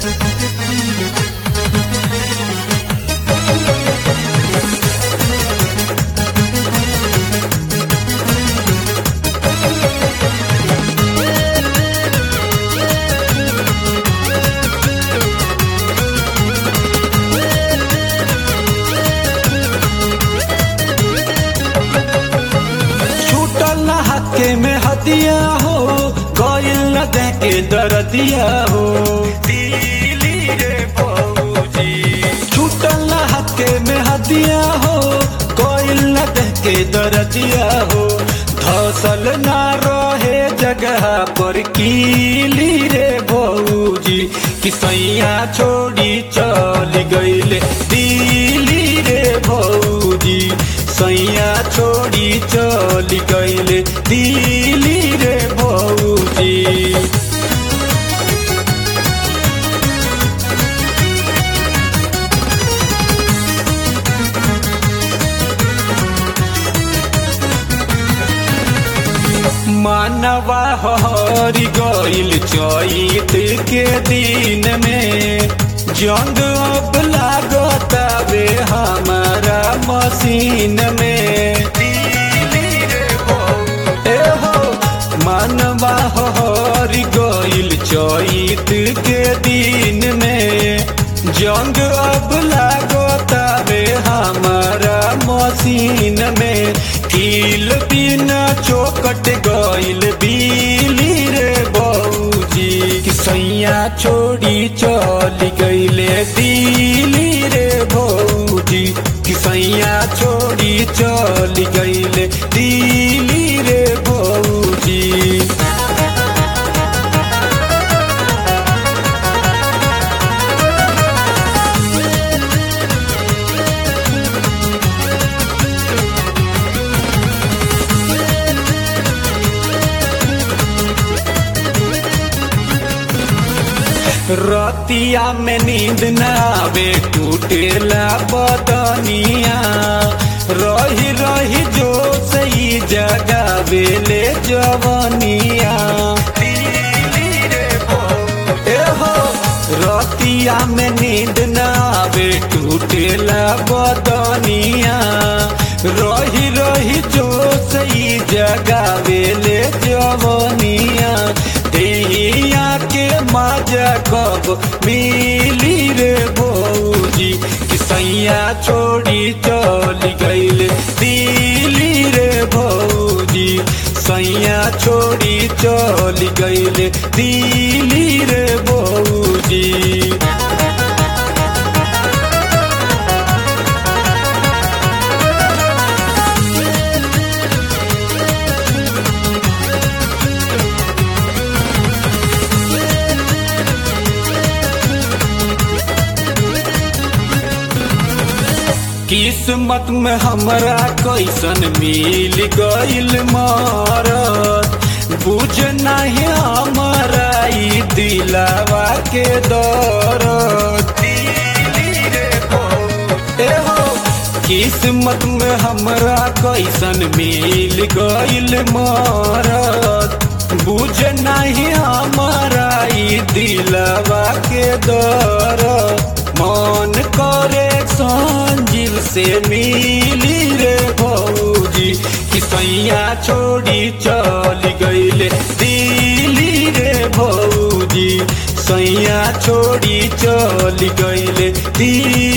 छूटल न हके में हदिया हो गइल न दे के दरदिया हो दिली रे बबूजी छूटल न हके में हदिया हो गइल न दे के दरदिया हो धसल ना रहे जगह पर कीली रे बबूजी कि सैया छोड़ी चल गइले दिली रे बबूजी सैया छोड़ी चल गइले दिली रे बबूजी मानवा हरी गइल चैत के दिन में जंग अब लागतावे हमारा मशीन में ए हो मानवा हरी गइल चैत के दिन में जंग अब लागतावे हमारा मशीन में कील बिना चौकट गइल बिली रे बऊजी कि सैया छोड़ी चल गइले दिली रे बऊजी कि सैया छोड़ी चल गइले दिली रे बऊजी रतिया में नींद न आवे टूटेला बदनिया रही रही जो सही जगावे ले जवनिया ए हो रतिया में नींद न आवे टूटेला बदनिया रही रही जो सही जगावे ले जवनिया देहिया के मजा कब मिली रे बऊजी कि सैया छोड़ी चल गइल दिली रे बऊजी सैया छोड़ी चल गइल दिली रे बऊजी किस्मत में हमरा कैसन मिल गइल मारत बुझ नहीं हमारा ई दिलावा के दरद ए हो किस्मत में हमरा कैसन मिल गइल मारत बुझ नहीं हमारा ई दिलावा के दरद मन करे संजीव से मिली रे भौजी कि सैया छोड़ी चल गइले दिली रे भौजी सैया छोड़ी चल गइले दिली